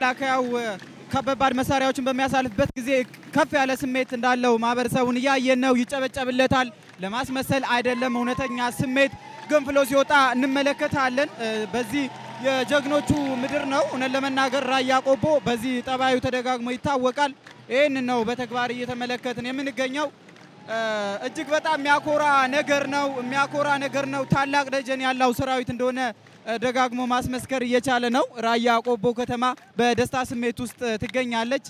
መከላከያው ከባድ መሳሪያዎችን በሚያሳልፍበት ጊዜ ከፍ ያለ ስሜት እንዳለው ማህበረሰቡን እያየን ነው። ይጨበጨብለታል። ለማስመሰል አይደለም፣ እውነተኛ ስሜት ገንፍሎ ሲወጣ እንመለከታለን። በዚህ የጀግኖቹ ምድር ነው። እውነት ለመናገር ራያ ቆቦ በዚህ ጠባዩ ተደጋግሞ ይታወቃል። ይህን ነው በተግባር እየተመለከትን የምንገኘው። እጅግ በጣም የሚያኮራ ነገር ነው። የሚያኮራ ነገር ነው። ታላቅ ደጀን ያለው ሰራዊት እንደሆነ ደጋግሞ ማስመስከር እየቻለ ነው። ራያ ቆቦ ከተማ በደስታ ስሜት ውስጥ ትገኛለች።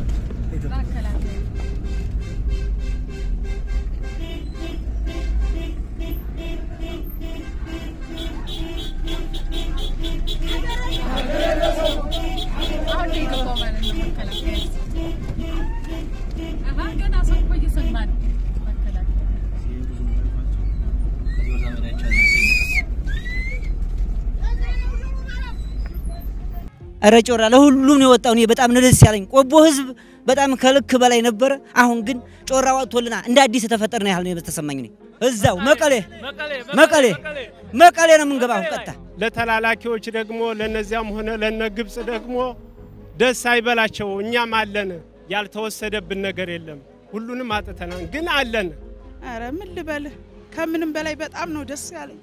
እረ ጮራ ለሁሉም ነው የወጣው። እኔ በጣም ነው ደስ ያለኝ። ቆቦ ህዝብ በጣም ከልክ በላይ ነበረ። አሁን ግን ጮራ ወጥቶልና እንደ አዲስ የተፈጠረ ነው ያህል ነው የተሰማኝ። እኔ እዛው መቀሌ መቀሌ መቀሌ ነው የምንገባው ቀጥታ። ለተላላኪዎች ደግሞ ለነዚያም ሆነ ለነ ግብፅ ደግሞ ደስ አይበላቸው። እኛም አለን፣ ያልተወሰደብን ነገር የለም። ሁሉንም አጥተናል፣ ግን አለን። አረ ምን ልበልህ፣ ከምንም በላይ በጣም ነው ደስ ያለኝ።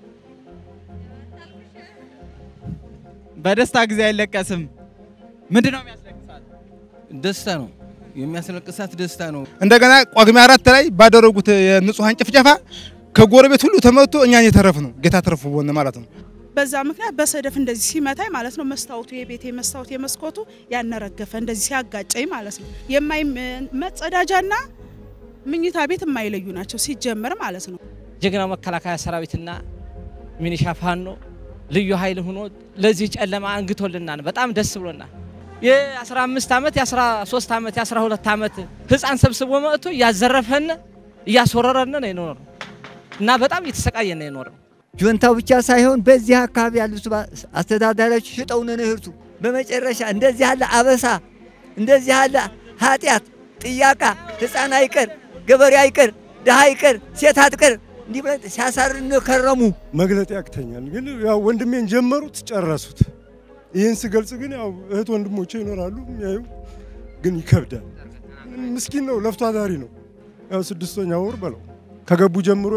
በደስታ ጊዜ አይለቀስም። ምንድን ነው የሚያስለቅሳት? ደስታ ነው የሚያስለቅሳት፣ ደስታ ነው። እንደገና ጳጉሜ አራት ላይ ባደረጉት የንጹሐን ጭፍጨፋ ከጎረቤት ሁሉ ተመቶ እኛን የተረፍ ነው ጌታ ተረፉ በሆነ ማለት ነው። በዛ ምክንያት በሰደፍ እንደዚህ ሲመታኝ ማለት ነው መስታወቱ የቤቴ መስታወት የመስኮቱ ያነረገፈ እንደዚህ ሲያጋጨኝ ማለት ነው። የማይ መጸዳጃና ምኝታ ቤት የማይለዩ ናቸው ሲጀመር ማለት ነው። ጀግናው መከላከያ ሰራዊትና ሚኒሻ ፋኖ ልዩ ኃይል ሆኖ ለዚህ ጨለማ አንግቶልናል። በጣም ደስ ብሎናል። የ15 ዓመት የ13 ዓመት የ12 ዓመት ህፃን ሰብስቦ መጥቶ እያዘረፈን እያስወረረን ነው የኖረው እና በጣም እየተሰቃየን ነው የኖረው። ጁንታው ብቻ ሳይሆን በዚህ አካባቢ ያሉት አስተዳዳሪዎች ሽጠውን ንህርቱ በመጨረሻ እንደዚህ ያለ አበሳ እንደዚህ ያለ ኃጢአት ጥያቃ ህፃን አይቀር ገበሬ አይቀር ድሃ አይቀር ሴት አትቀር እንዲህ ብለን ሲያሳርን ከረሙ። መግለጥ ያቅተኛል፣ ግን ያው ወንድሜን ጀመሩት ጨረሱት። ይህን ስገልጽ ግን ያው እህት ወንድሞቼ ይኖራሉ የሚያዩ፣ ግን ይከብዳል። ምስኪን ነው፣ ለፍቶ አዳሪ ነው። ያው ስድስተኛ ወር በለው ከገቡ ጀምሮ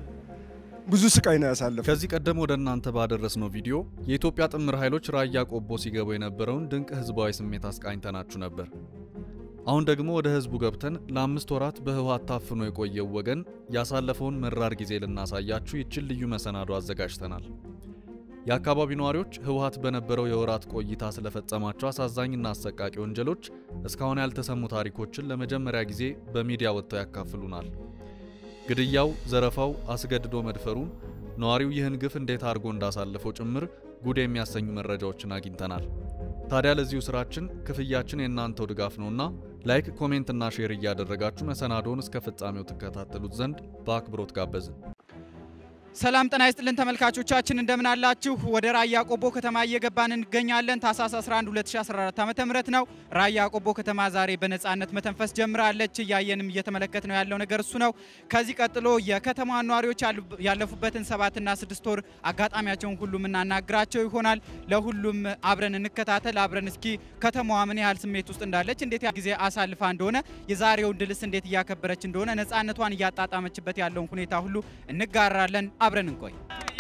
ብዙ ስቃይ ነው ያሳለፈ። ከዚህ ቀደም ወደ እናንተ ባደረስነው ቪዲዮ የኢትዮጵያ ጥምር ኃይሎች ራያ ቆቦ ሲገቡ የነበረውን ድንቅ ህዝባዊ ስሜት አስቃኝተናችሁ ነበር። አሁን ደግሞ ወደ ህዝቡ ገብተን ለአምስት ወራት በህወሓት ታፍኖ የቆየው ወገን ያሳለፈውን መራር ጊዜ ልናሳያችሁ ይችን ልዩ መሰናዶ አዘጋጅተናል። የአካባቢው ነዋሪዎች ህወሓት በነበረው የወራት ቆይታ ስለፈጸማቸው አሳዛኝና አሰቃቂ ወንጀሎች እስካሁን ያልተሰሙ ታሪኮችን ለመጀመሪያ ጊዜ በሚዲያ ወጥተው ያካፍሉናል። ግድያው፣ ዘረፋው፣ አስገድዶ መድፈሩን ነዋሪው ይህን ግፍ እንዴት አድርጎ እንዳሳለፈው ጭምር ጉድ የሚያሰኙ መረጃዎችን አግኝተናል። ታዲያ ለዚሁ ስራችን ክፍያችን የእናንተው ድጋፍ ነውና ላይክ፣ ኮሜንትና ሼር እያደረጋችሁ መሰናዶውን እስከ ፍጻሜው ትከታተሉት ዘንድ በአክብሮት ጋበዝን። ሰላም ጤና ይስጥልን ተመልካቾቻችን፣ እንደምን አላችሁ? ወደ ራያ ቆቦ ከተማ እየገባን እንገኛለን። ታህሳስ 11 2014 ዓ.ም ነው። ራያ ቆቦ ከተማ ዛሬ በነጻነት መተንፈስ ጀምራለች። እያየንም እየተመለከት ነው ያለው ነገር እሱ ነው። ከዚህ ቀጥሎ የከተማ ነዋሪዎች ያለፉበትን ሰባትና ስድስት ወር አጋጣሚያቸውን ሁሉ የምናናግራቸው ይሆናል። ለሁሉም አብረን እንከታተል። አብረን እስኪ ከተማዋ ምን ያህል ስሜት ውስጥ እንዳለች፣ እንዴት ጊዜ አሳልፋ እንደሆነ፣ የዛሬውን ድልስ እንዴት እያከበረች እንደሆነ፣ ነጻነቷን እያጣጣመችበት ያለውን ሁኔታ ሁሉ እንጋራለን። አብረን እንቆይ።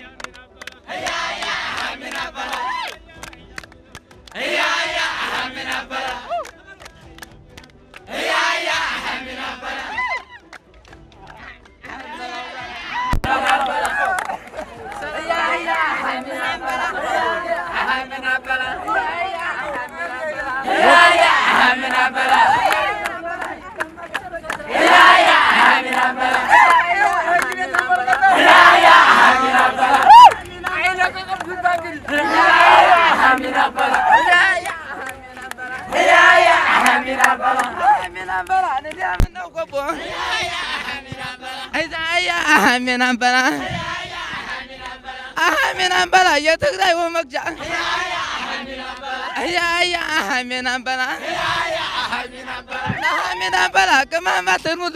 አሜናንበላ የትግራይ ወመግጃ አሜናንበላ ቅመማትን ሙሉ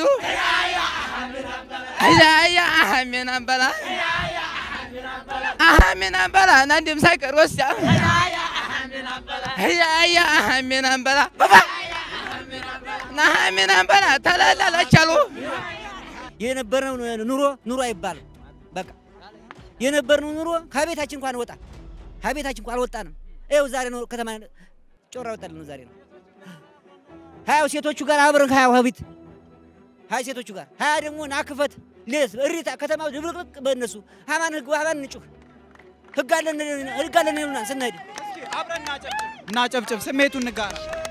አሜናንበላ አሜናንበላ ናንድም ሳይቀር ወስዳ ያ ሀሜን አንበላ ና ሀሜን አንበላ ተላላላቻሉ የነበረው ኑሮ ኑሮ አይባልም። በቃ የነበርነው ኑሮ ከቤታችን እንኳን ወጣ ከቤታችን እንኳን አልወጣንም። ይኸው ዛሬ ነው ከተማ ጮራ ወጣልን ዛሬ ነው ሀያው ሴቶቹ ጋር አብረን ሀያው ሀቢት ሀያ ሴቶቹ ጋር ሀያ ደግሞ ናክፈት ሌስ እሪታ ከተማ ድብልቅልቅ በእነሱ ሀማን ህግ ሀማን እንጩህ ህግ አለን ህግ አለን ይሉናል ስንሄድ አብረን እናጨብጭብ፣ ስሜቱን እንጋራ።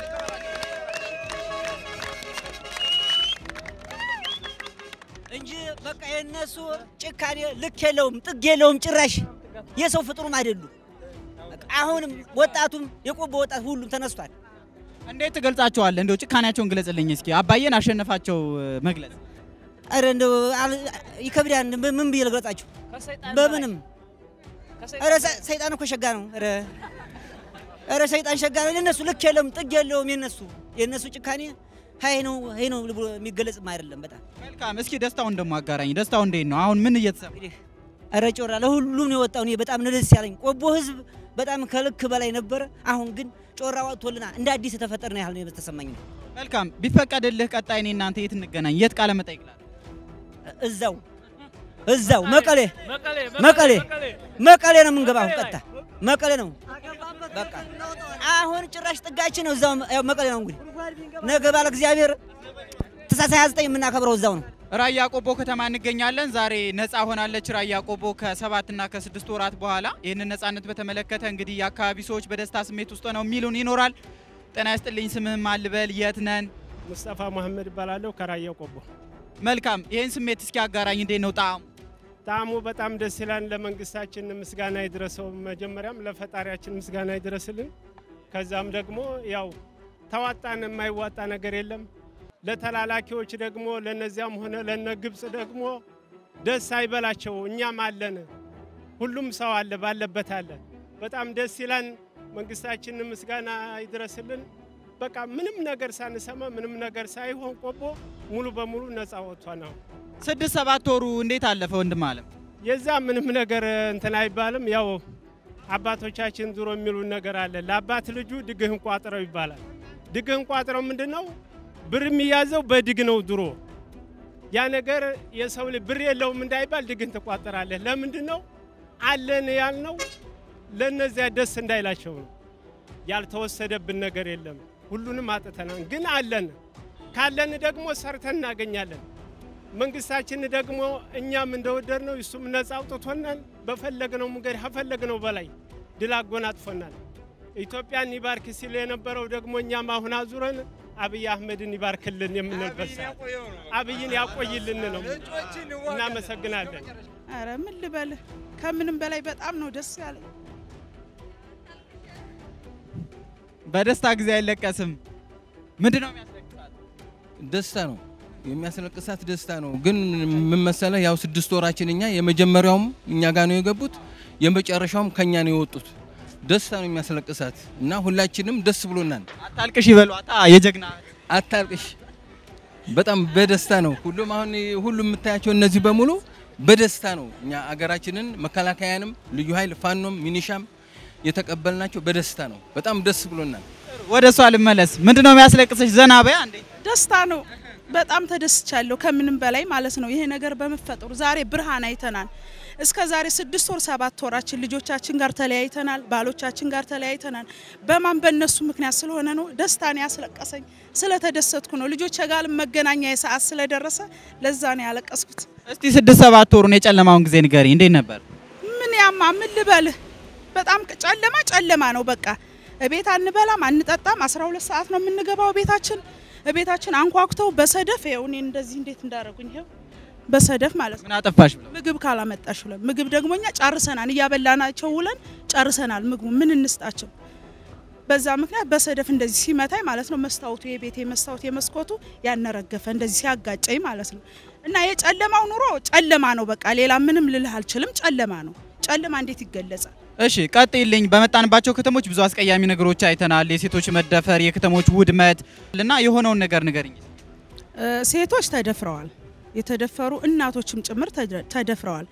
እንጂ በቃ የእነሱ ጭካኔ ልክ የለውም፣ ጥግ የለውም። ጭራሽ የሰው ፍጡሩም አይደሉም። በቃ አሁንም ወጣቱም የቆቦ ወጣት ሁሉም ተነስቷል። እንዴት ትገልጻቸዋለህ? እንደው ጭካኔያቸውን ግለጽልኝ እስኪ። አባዬን አሸነፋቸው መግለጽ ኧረ እንደው አል- ይከብዳል። ምን ብዬ ልግለጻቸው? በምንም ኧረ ሰ- ሰይጣን እኮ ሸጋ ነው። ኧረ ኧረ ሰይጣን ሸጋ ነው። የእነሱ ልክ የለውም፣ ጥግ የለውም። የእነሱ የእነሱ ጭካኔ ሀይ ነው ሀይ ነው ብሎ የሚገለጽም አይደለም። በጣም መልካም። እስኪ ደስታውን ደግሞ አጋራኝ። ደስታው እንዴት ነው? አሁን ምን እየተሰማ ኧረ ጮራ ለሁሉም ነው የወጣው። እኔ በጣም ነው ደስ ያለኝ። ቆቦ ህዝብ በጣም ከልክ በላይ ነበረ። አሁን ግን ጮራ ወጥቶልና እንደ አዲስ የተፈጠርን ያህል ነው የተሰማኝ ነው። መልካም። ቢፈቀድልህ ቀጣይ እኔ እናንተ የት እንገናኝ? የት ቃለ መጠይቅ ላድርግ? እዛው እዛው መቀሌ መቀሌ መቀሌ ነው የምንገባው። ቀጥታ መቀሌ ነው በቃ። አሁን ጭራሽ ጥጋችን ነው እዛው ያው መቀሌ ነው። እንግዲህ ነገ ባለ እግዚአብሔር ታኅሳስ 29 የምናከብረው እዛው ነው። ራያ ቆቦ ከተማ እንገኛለን። ዛሬ ነፃ ሆናለች ራያ ቆቦ ከሰባት እና ከስድስት ወራት በኋላ። ይህንን ነፃነት በተመለከተ እንግዲህ የአካባቢ ሰዎች በደስታ ስሜት ውስጥ ነው የሚሉን ይኖራል። ጤና ይስጥልኝ። ስምህም አልበል? የት ነን? ሙስጠፋ መሐመድ እባላለሁ ከራያ ቆቦ። መልካም። ይህን ስሜት እስኪ አጋራኝ። እንዴት ነው ጣዕሙ? ጣዕሙ በጣም ደስ ይላል። ለመንግስታችን ምስጋና ይድረሰው። መጀመሪያም ለፈጣሪያችን ምስጋና ይድረስልን። ከዛም ደግሞ ያው ተዋጣን የማይዋጣ ነገር የለም። ለተላላኪዎች ደግሞ ለነዚያም ሆነ ለነ ግብፅ ደግሞ ደስ አይበላቸው። እኛም አለን፣ ሁሉም ሰው አለ፣ ባለበት አለ። በጣም ደስ ይላል። መንግስታችን ምስጋና ይድረስልን። በቃ ምንም ነገር ሳንሰማ ምንም ነገር ሳይሆን ቆቦ ሙሉ በሙሉ ነፃ ወጥቷል ነው። ስድስት ሰባት ወሩ እንዴት አለፈ ወንድም አለም? የዛ ምንም ነገር እንትን አይባልም። ያው አባቶቻችን ድሮ የሚሉን ነገር አለ። ለአባት ልጁ ድግህን ቋጥረው ይባላል። ድግህን ቋጥረው ምንድን ነው? ብር የሚያዘው በድግ ነው ድሮ። ያ ነገር የሰው ልጅ ብር የለውም እንዳይባል ድግህን ትቋጥራለህ። ለምንድን ነው አለን ያልነው? ለእነዚያ ደስ እንዳይላቸው ነው። ያልተወሰደብን ነገር የለም። ሁሉንም አጥተናል፣ ግን አለን። ካለን ደግሞ ሰርተን እናገኛለን። መንግስታችን ደግሞ እኛም እንደወደድ ነው እሱም ነጻ አውጥቶናል። በፈለግነው መንገድ ከፈለግነው በላይ ድል አጎናጥፎናል። ኢትዮጵያን ይባርክ ሲል የነበረው ደግሞ እኛም አሁን አዙረን አብይ አህመድን ይባርክልን የምንልበት ሰዓት አብይን ያቆይልን ነው። እናመሰግናለን። አረ ምን ልበልህ፣ ከምንም በላይ በጣም ነው ደስ ያለኝ። በደስታ ጊዜ አይለቀስም። ምንድን ነው የሚያስለቅሳት? ደስታ ነው የሚያስለቅሳት ደስታ ነው። ግን ምን መሰለህ፣ ያው ስድስት ወራችን እኛ የመጀመሪያውም እኛ ጋር ነው የገቡት፣ የመጨረሻውም ከኛ ነው የወጡት። ደስታ ነው የሚያስለቅሳት እና ሁላችንም ደስ ብሎናል። አታልቅሽ ይበሏታ የጀግና አታልቅሽ። በጣም በደስታ ነው ሁሉም አሁን ሁሉም የምታያቸው እነዚህ በሙሉ በደስታ ነው። እኛ አገራችንን መከላከያንም፣ ልዩ ኃይል፣ ፋኖም፣ ሚኒሻም የተቀበልናቸው በደስታ ነው። በጣም ደስ ብሎናል። ወደ እሷ ልመለስ። ምንድን ነው የሚያስለቅስሽ? ዘና በያ እንዴ። ደስታ ነው። በጣም ተደስቻለሁ ከምንም በላይ ማለት ነው። ይሄ ነገር በመፈጠሩ ዛሬ ብርሃን አይተናል። እስከ ዛሬ ስድስት ወር ሰባት ወራችን ልጆቻችን ጋር ተለያይተናል፣ ባሎቻችን ጋር ተለያይተናል። በማን በእነሱ ምክንያት ስለሆነ ነው ደስታን ያስለቀሰኝ። ስለተደሰትኩ ነው። ልጆች ጋር መገናኛ የሰዓት ስለደረሰ ለዛ ነው ያለቀስኩት። እስቲ ስድስት ሰባት ወሩን የጨለማውን ጊዜ ንገሪ፣ እንዴት ነበር? ምን ያማ ምን ልበልህ፣ በጣም ጨለማ ጨለማ ነው። በቃ እቤት አንበላም አንጠጣም። 12 ሰዓት ነው የምንገባው ቤታችን ቤታችን አንኳኩተው በሰደፍ ይኸው እኔ እንደዚህ እንዴት እንዳደረጉኝ ይኸው በሰደፍ ማለት ነው። ምን አጠፋሽ ብለው ምግብ ካላመጣሽ ብለን ምግብ ደግሞ እኛ ጨርሰናል፣ እያበላናቸው ውለን ጨርሰናል። ምግቡ ምን እንስጣቸው? በዛ ምክንያት በሰደፍ እንደዚህ ሲመታኝ ማለት ነው መስታወቱ የቤቴ መስታወት የመስኮቱ ያነረገፈ እንደዚህ ሲያጋጨኝ ማለት ነው። እና የጨለማው ኑሮ ጨለማ ነው። በቃ ሌላ ምንም ልልህ አልችልም። ጨለማ ነው። ጨለማ እንዴት ይገለጻል? እሺ ቀጥይልኝ። በመጣንባቸው ከተሞች ብዙ አስቀያሚ ነገሮች አይተናል። የሴቶች መደፈር፣ የከተሞች ውድመት እና የሆነውን ነገር ንገርኝ። ሴቶች ተደፍረዋል። የተደፈሩ እናቶችም ጭምር ተደፍረዋል።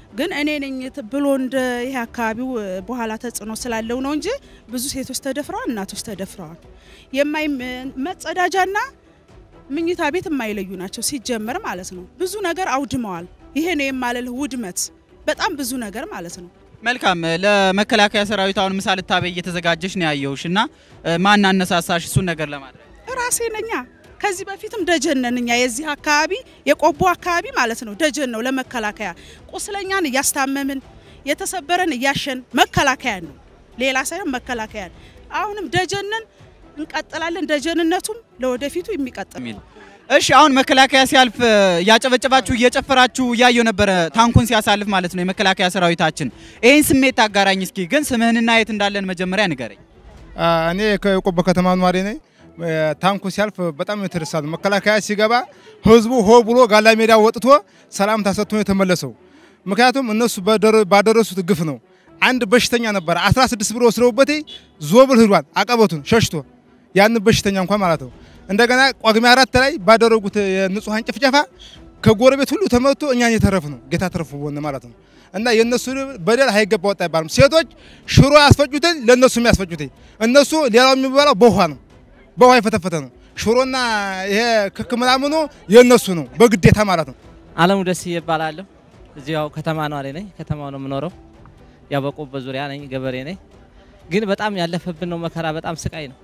ግን እኔ ነኝ ት- ብሎ እንደ ይሄ አካባቢው እ፣ በኋላ ተጽዕኖ ስላለው ነው እንጂ ብዙ ሴቶች ተደፍረዋል፣ እናቶች ተደፍረዋል። የማይ መጸዳጃና ምኝታ ቤት የማይለዩ ናቸው ሲጀመር ማለት ነው። ብዙ ነገር አውድመዋል። ይሄ ነው የማለልህ ውድመት፣ በጣም ብዙ ነገር ማለት ነው። መልካም ለመከላከያ ሰራዊት አሁን ምሳ ልታበይ እየተዘጋጀሽ ነው ያየውሽ እና እ፣ ማን አነሳሳሽ እሱን ነገር ለማድረግ? ራሴ ነኛ። ከዚህ በፊትም ደጀን ነን እኛ የዚህ አካባቢ የቆቦ አካባቢ ማለት ነው ደጀን ነው ለመከላከያ ቁስለኛን እያስታመምን የተሰበረን እያሸን መከላከያን ነው ሌላ ሳይሆን መከላከያን አሁንም ደጀንን እንቀጥላለን። ደጀንነቱም ለወደፊቱ የሚቀጥል እሺ አሁን መከላከያ ሲያልፍ እ፣ እያጨበጨባችሁ እየጨፈራችሁ እያየው ነበረ ታንኩን ሲያሳልፍ ማለት ነው የመከላከያ ሰራዊታችን። ይህን ስሜት አጋራኝ እስኪ። ግን ስምህንና የት እንዳለን መጀመሪያ ንገረኝ። አ፣ እኔ ከቆቦ ከተማ ኗሪ ነኝ። እ፣ ታንኩ ሲያልፍ በጣም የተደሳ ነው። መከላከያ ሲገባ ህዝቡ ሆ ብሎ ጋላ ሜዳ ወጥቶ ሰላምታ ሰጥቶ ነው የተመለሰው። ምክንያቱም እነሱ በደረ- ባደረሱት ግፍ ነው። አንድ በሽተኛ ነበረ 16 ብር ወስደውበት ዞብል ሂዷል አቀበቱን ሸሽቶ ያን በሽተኛ እንኳን ማለት ነው። እንደገና ጳጉሜ አራት ላይ ባደረጉት የንጹሐን ጭፍጨፋ ከጎረቤት ሁሉ ተመቶ እኛን የተረፍ ነው ጌታ ተረፉ ቦን ማለት ነው። እና የእነሱ በደል አይገባ ወጣ አይባልም። ሴቶች ሽሮ ያስፈጩትን ለእነሱ የሚያስፈጩትኝ እነሱ ሌላው የሚበላው በውሃ ነው፣ በውሃ የፈተፈተ ነው። ሽሮና ይሄ ክክ ምናምኑ የእነሱ ነው በግዴታ ማለት ነው። አለሙ ደስ ይባላለሁ። እዚያው ከተማ ነዋሪ ነኝ። ከተማው ነው የምኖረው። ያው በቆቦ ዙሪያ ነኝ፣ ገበሬ ነኝ። ግን በጣም ያለፈብን ነው መከራ፣ በጣም ስቃይ ነው።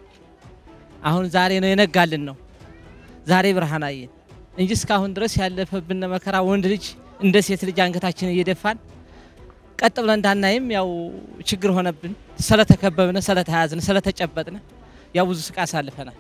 አሁን ዛሬ ነው የነጋልን ነው ዛሬ ብርሃን አየን እንጂ እስካሁን ድረስ ያለፈብን መከራ ወንድ ልጅ እንደ ሴት ልጅ አንገታችን እየደፋን ቀጥ ብለን እንዳናይም ያው ችግር ሆነብን። ስለተከበብን፣ ስለተያዝን፣ ስለተጨበጥን ያው ብዙ ስቃይ አሳልፈናል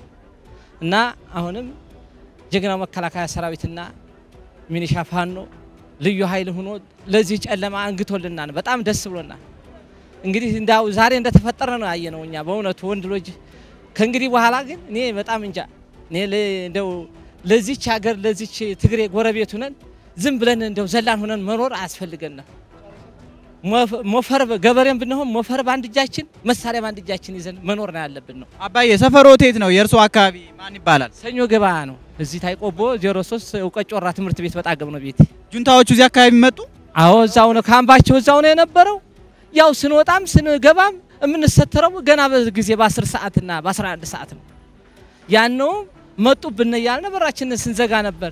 እና አሁንም ጀግናው መከላከያ ሰራዊትና ሚኒሻ ፋኖ ልዩ ኃይል ሆኖ ለዚህ ጨለማ አንግቶልናል። በጣም ደስ ብሎናል። እንግዲህ እንዳው ዛሬ እንደተፈጠረ ነው ያየነው እኛ በእውነቱ ወንድ ልጅ ከእንግዲህ በኋላ ግን እኔ በጣም እንጃ እኔ ለ- እንደው ለዚች ሀገር ለዚች ትግሬ ጎረቤት ሁነን ዝም ብለን እንደው ዘላን ሁነን መኖር አያስፈልገንም። ሞፈ- ሞፈር ገበሬም ብንሆን ሞፈር በአንድ እጃችን መሳሪያ በአንድ እጃችን ይዘን መኖር ነው ያለብን ነው። አባዬ ሰፈሮ የት ነው? የእርሶ አካባቢ ማን ይባላል? ሰኞ ገበያ ነው። እዚህ ታይቆቦ 03 እውቀት ጮራ ትምህርት ቤት በጣገብ ነው ቤት። ጁንታዎቹ እዚህ አካባቢ መጡ? አዎ እዛው ነው ካምባቸው እዛው ነው የነበረው። ያው ስንወጣም ስንገባም የምንሰተረው ገና በጊዜ በ10 ሰዓትና በ11 ሰዓት ነው። ያነው መጡብን እያልን በራችንን ስንዘጋ ነበር።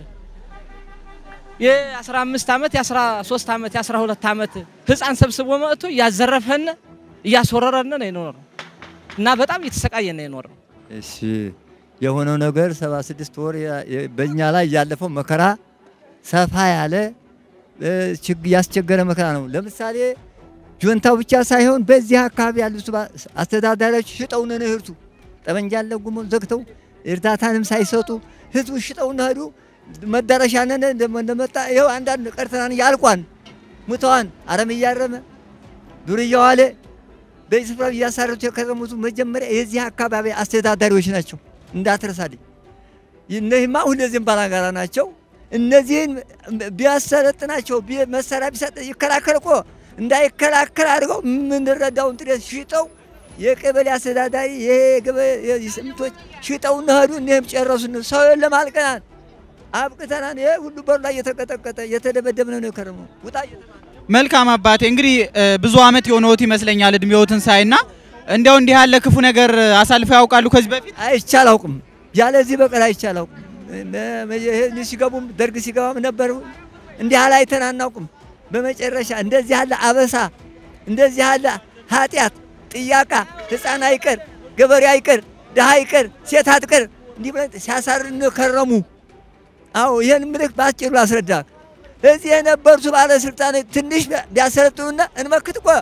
የ15 ዓመት የ13 ዓመት የ12 ዓመት ህፃን ሰብስቦ መጥቶ እያዘረፈን እያስወረረን ነው የኖረው እና በጣም እየተሰቃየን ነው የኖረው። እሺ የሆነው ነገር 76 ወር ያ- የ- በእኛ ላይ ያለፈው መከራ ሰፋ ያለ እ፣ ችግ- ያስቸገረ መከራ ነው። ለምሳሌ ጁንታው ብቻ ሳይሆን በዚህ አካባቢ ያሉት ባ- አስተዳዳሪዎች ሽጠውን ነው እህርቱ ጠመንጃ ለጉሞ ዘግተው እርዳታንም ሳይሰጡ ህዝቡ ሽጠውን ሄዱ። መዳረሻ ነን እንደመ- እንደመጣ ይኸው አንዳንድ ቀርተናን ያልቋን ሙተዋን አረም እያረመ ዱር እየዋለ በዚህ ስፍራ እያሳረቱ የከረሙት መጀመሪያ የዚህ አካባቢ አስተዳዳሪዎች ናቸው። እንዳትረሳልኝ። እነዚህማ ሁለዚህም ባላጋራ ናቸው። እነዚህን ቢያሰለጥናቸው ቢ- መሳሪያ ቢሰጥ ይከላከል እኮ እንዳይከላከል አድርገው የምንረዳውን ጥሬት ሽጠው የቀበሌ አስተዳዳሪ ይሄ የገበ- የስምቶች ሽጠው እነሄዱ እኒህም ጨረሱን። ሰው የለም አልቀናል፣ አብቅተናል። ይሄ ሁሉ በሩ ላይ እየተቀጠቀጠ እየተደበደብን ነው የከረመው። ውጣ እየተባለ መልካም አባቴ፣ እንግዲህ እ፣ ብዙ አመት የሆነዎት ይመስለኛል እድሜዎትን ሳይና እንዲያው እንዲህ ያለ ክፉ ነገር አሳልፈው ያውቃሉ ከዚህ በፊት? አይቼ አላውቅም። ያለዚህ በቀል አይቼ አላውቅም። መ- መ- ይሄ ሲገቡም ደርግ ሲገባም ነበር እንዲህ ያለ አይተን አናውቅም። በመጨረሻ እንደዚህ ያለ አበሳ፣ እንደዚህ ያለ ኃጢአት፣ ጥያቃ፣ ህፃን አይቀር፣ ገበሬ አይቀር፣ ድሃ አይቀር፣ ሴት አትቀር እንዲህ ብለን ሲያሳርን ከረሙ። አዎ ይህን ምልክ በአጭሩ ላስረዳ። እዚህ የነበሩት ባለስልጣኖች ትንሽ ቢያሰለጥኑና እንመክት እኮ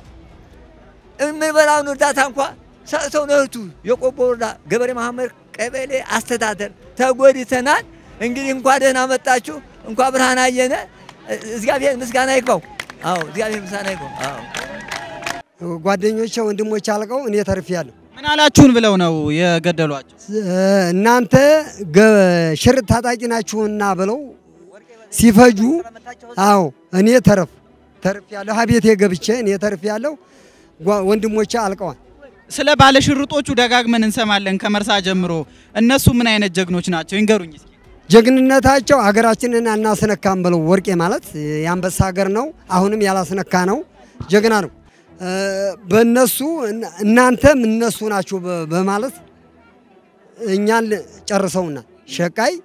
የምንበላውን እርዳታ እንኳ ሰጥተው ነው እህቱ የቆቦ ወረዳ ገበሬ ማህበር ቀበሌ አስተዳደር ተጎድተናል። እንግዲህ እንኳ ደህና መጣችሁ፣ እንኳ ብርሃን አየነ። እግዚአብሔር ምስጋና ይግባው። አዎ እግዚአብሔር ምስጋና ይግባው። አዎ ጓደኞቼ ወንድሞች አልቀው እኔ ተርፌያለሁ። ምን አላችሁን ብለው ነው የገደሏቸው? እናንተ ገ- ሽርጥ ታጣቂ ናችሁና ብለው ሲፈጁ፣ አዎ እኔ ተረፍ ተርፌያለሁ። ሀቤቴ ገብቼ እኔ ተርፌያለሁ። ጓ- ወንድሞቼ አልቀዋል። ስለ ባለሽርጦቹ ደጋግመን እንሰማለን ከመርሳ ጀምሮ። እነሱ ምን አይነት ጀግኖች ናቸው ይንገሩኝ እስኪ። ጀግንነታቸው ሀገራችንን አናስነካም ብለው ወርቄ ማለት የአንበሳ ሀገር ነው። አሁንም ያላስነካ ነው። ጀግና ነው። እ፣ በእነሱ እናንተም እነሱ ናችሁ በ- በማለት እኛን ጨርሰውናል። ሸቃይ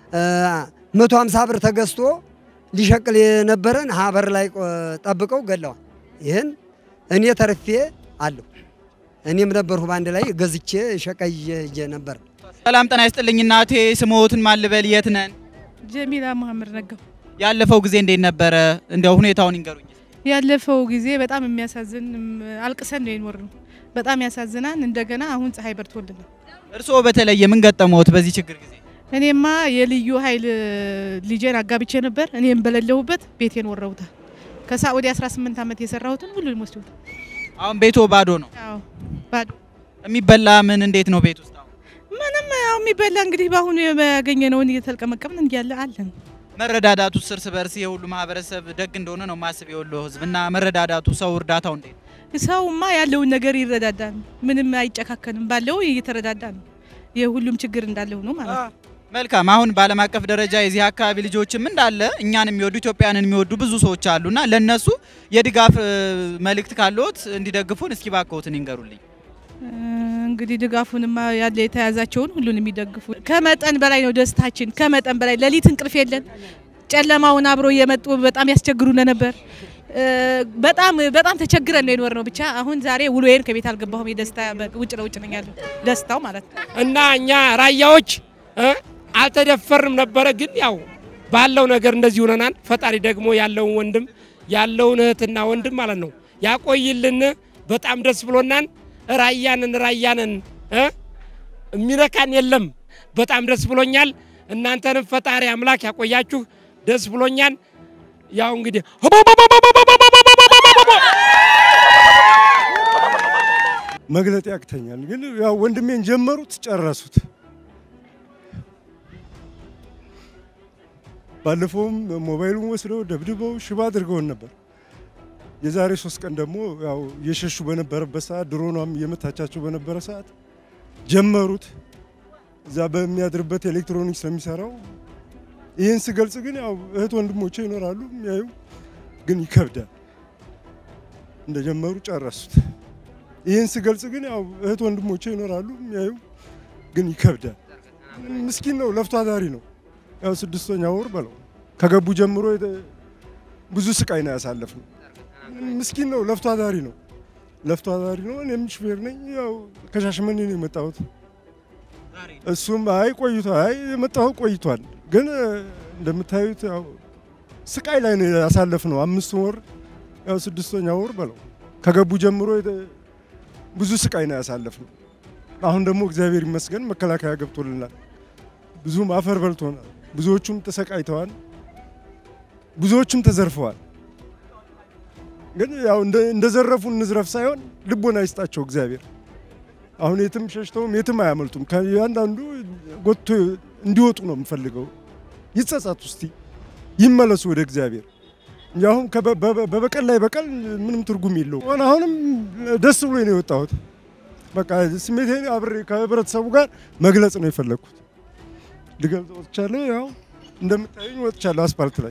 መቶ ሀምሳ ብር ተገዝቶ ሊሸቅል የነበረን ሀበር ላይ ቆ- ጠብቀው ገለዋል። ይህን እኔ ተርፌ አለሁ። እኔም ነበርሁ በአንድ ላይ ገዝቼ ሸቃይ ይዤ ነበር። ሰላም ጤና ይስጥልኝ እናቴ። ስሞትን ማልበል የት ነን? ጀሚላ መሀመድ ነጋው። ያለፈው ጊዜ እንዴት ነበረ? እንዲያው ሁኔታውን ይንገሩኝ። ያለፈው ጊዜ በጣም የሚያሳዝን እም፣ አልቅሰን ነው የኖርነው። በጣም ያሳዝናል። እንደገና አሁን ፀሐይ በርቶልናል። እርስዎ በተለየ ምን ገጠመዎት በዚህ ችግር ጊዜ? እኔማ የልዩ ኃይል ልጄን አጋብቼ ነበር። እኔም በሌለሁበት ቤቴን ወረውታል። ከሳዑዲ 18 ዓመት የሰራሁትን ሁሉንም ወስደውታል። አሁን ቤቶ ባዶ ነው። አዎ ባዶ። የሚበላ ምን እንዴት ነው ቤት ውስጥ? ምንም ያው የሚበላ እንግዲህ በአሁኑ ያገኘነውን እየተልቀመቀምን እንዲያለ አለን። መረዳዳቱ እርስ በርስ የሁሉ ማህበረሰብ ደግ እንደሆነ ነው ማስብ የወሎ ህዝብ እና መረዳዳቱ ሰው እርዳታው እንዴት ነው? ሰውማ ያለውን ነገር ይረዳዳል። ምንም አይጨካከንም። ባለው እየተረዳዳ ነው። የሁሉም ችግር እንዳለ ሆኖ ማለት ነው። መልካም። አሁን በዓለም አቀፍ ደረጃ የዚህ አካባቢ ልጆችም እንዳለ እኛን የሚወዱ ኢትዮጵያንን የሚወዱ ብዙ ሰዎች አሉ እና ለእነሱ የድጋፍ እ፣ መልእክት ካለዎት እንዲደግፉን እስኪ ባክዎትን ይንገሩልኝ። እ፣ እንግዲህ ድጋፉንማ ያለ የተያዛቸውን ሁሉን የሚደግፉ ከመጠን በላይ ነው ደስታችን። ከመጠን በላይ ሌሊት እንቅልፍ የለን። ጨለማውን አብሮ እየመጡ በጣም ያስቸግሩን ነበር። እ፣ በጣም በጣም ተቸግረን ነው የኖር ነው። ብቻ አሁን ዛሬ ውሎዬን ከቤት አልገባሁም። የደስታ ውጭ ለውጭ ነኝ ያለው ደስታው ማለት ነው። እና እኛ ራያዎች እ አልተደፈርንም ነበረ፣ ግን ያው ባለው ነገር እንደዚህ ሆነናል። ፈጣሪ ደግሞ ያለውን ወንድም ያለውን እህትና ወንድም ማለት ነው ያቆይልን። በጣም ደስ ብሎናን። ራያንን ራያንን እ የሚነካን የለም። በጣም ደስ ብሎኛል። እናንተንም ፈጣሪ አምላክ ያቆያችሁ። ደስ ብሎኛል። ያው እንግዲህ መግለጥ ያቅተኛል፣ ግን ያው ወንድሜን ጀመሩት ጨረሱት። ባለፈውም ሞባይሉን ወስደው ደብድበው ሽባ አድርገውን ነበር። የዛሬ ሶስት ቀን ደግሞ ያው እየሸሹ በነበረበት ሰዓት ድሮኗም እየመታቻቸው በነበረ ሰዓት ጀመሩት። እዛ በሚያድርበት ኤሌክትሮኒክስ ስለሚሰራው ይህን ስገልጽ ግን ያው እህት ወንድሞቼ ይኖራሉ የሚያዩ፣ ግን ይከብዳል። እንደጀመሩ ጨረሱት። ይህን ስገልጽ ግን ያው እህት ወንድሞቼ ይኖራሉ የሚያዩ፣ ግን ይከብዳል። ምስኪን ነው፣ ለፍቶ አዳሪ ነው። ያው ስድስተኛ ወር በለው ከገቡ ጀምሮ የተ- ብዙ ስቃይ ነው ያሳለፍነው። ምስኪን ነው፣ ለፍቶ አዳሪ ነው። ለፍቶ አዳሪ ነው። እኔም ሹፌር ነኝ። ያው ከሻሸመኔ ነው የመጣሁት። እሱም አይ ቆይቷል፣ አይ የመጣሁ ቆይቷል። ግን እ፣ እንደምታዩት ያው ስቃይ ላይ ነው ያሳለፍነው። አምስት ወር ያው ስድስተኛ ወር በለው ከገቡ ጀምሮ የተ- ብዙ ስቃይ ነው ያሳለፍነው። አሁን ደግሞ እግዚአብሔር ይመስገን መከላከያ ገብቶልናል። ብዙም አፈር በልቶናል። ብዙዎቹም ተሰቃይተዋል። ብዙዎቹም ተዘርፈዋል። ግን ያው እንደ- እንደዘረፉ እንዝረፍ ሳይሆን ልቦና ይስጣቸው እግዚአብሔር። አሁን የትም ሸሽተውም የትም አያመልጡም። ከእያንዳንዱ ጎትቶ እንዲወጡ ነው የምፈልገው። ይጸጸቱ እስቲ ይመለሱ ወደ እግዚአብሔር እንጂ አሁን ከበ- በ- በበቀል ላይ በቀል ምንም ትርጉም የለው። አሁንም ደስ ብሎ ነው የወጣሁት። በቃ ስሜቴን አብሬ ከህብረተሰቡ ጋር መግለጽ ነው የፈለግኩት። ልገልጽ ወጥቻለሁ። ያው እንደምታዩኝ ወጥቻለሁ አስፓልት ላይ